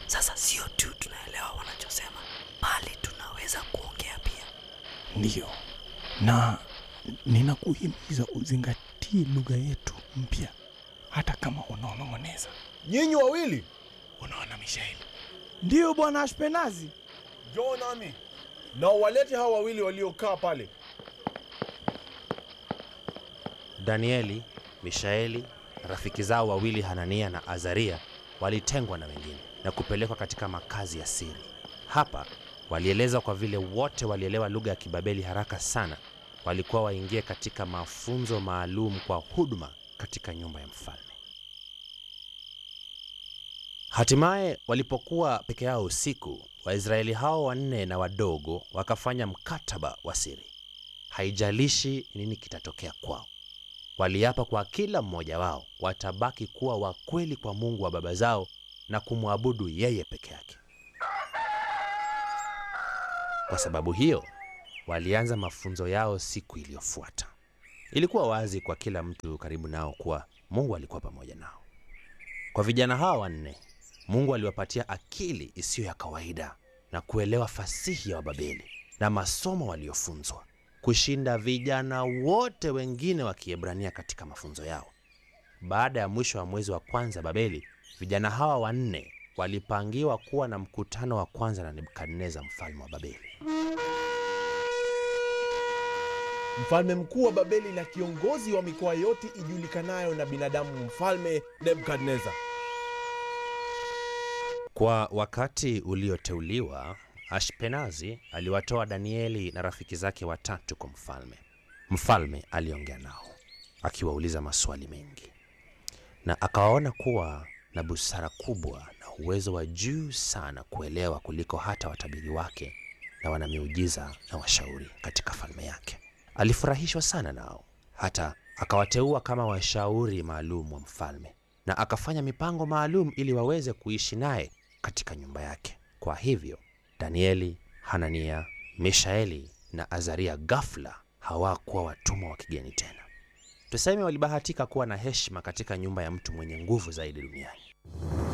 Sasa sio tu tunaelewa wanachosema, bali tunaweza kuongea pia. Ndiyo, na ninakuhimiza uzingatie lugha yetu mpya, hata kama unaonong'oneza. Nyinyi wawili Unaona Mishaeli? Ndiyo bwana Ashpenazi. njoo nami na uwalete hawa wawili waliokaa pale. Danieli, Mishaeli na rafiki zao wawili Hanania na Azaria walitengwa na wengine na kupelekwa katika makazi ya siri. Hapa walielezwa kwa vile wote walielewa lugha ya Kibabeli haraka sana, walikuwa waingie katika mafunzo maalum kwa huduma katika nyumba ya mfalme. Hatimaye walipokuwa peke yao usiku, Waisraeli hao wanne na wadogo wakafanya mkataba wa siri. Haijalishi nini kitatokea kwao, waliapa kwa kila mmoja wao watabaki kuwa wakweli kwa Mungu wa baba zao na kumwabudu yeye peke yake. Kwa sababu hiyo, walianza mafunzo yao siku iliyofuata. Ilikuwa wazi kwa kila mtu karibu nao kuwa Mungu alikuwa pamoja nao. Kwa vijana hawa wanne, Mungu aliwapatia akili isiyo ya kawaida na kuelewa fasihi ya Wababeli na masomo waliofunzwa kushinda vijana wote wengine wa Kiebrania katika mafunzo yao. Baada ya mwisho wa mwezi wa kwanza Babeli, vijana hawa wanne walipangiwa kuwa na mkutano wa kwanza na Nebukadneza mfalme wa Babeli. Mfalme mkuu wa Babeli na kiongozi wa mikoa yote ijulikanayo na binadamu, mfalme Nebukadneza. Kwa wakati ulioteuliwa, Ashpenazi aliwatoa Danieli na rafiki zake watatu kwa mfalme. Mfalme aliongea nao akiwauliza maswali mengi, na akawaona kuwa na busara kubwa na uwezo wa juu sana kuelewa kuliko hata watabiri wake na wanamiujiza na washauri katika falme yake. Alifurahishwa sana nao, hata akawateua kama washauri maalum wa mfalme, na akafanya mipango maalum ili waweze kuishi naye katika nyumba yake. Kwa hivyo Danieli, Hanania, Mishaeli na Azaria ghafla hawakuwa watumwa wa kigeni tena. Tuseme walibahatika kuwa na heshima katika nyumba ya mtu mwenye nguvu zaidi duniani.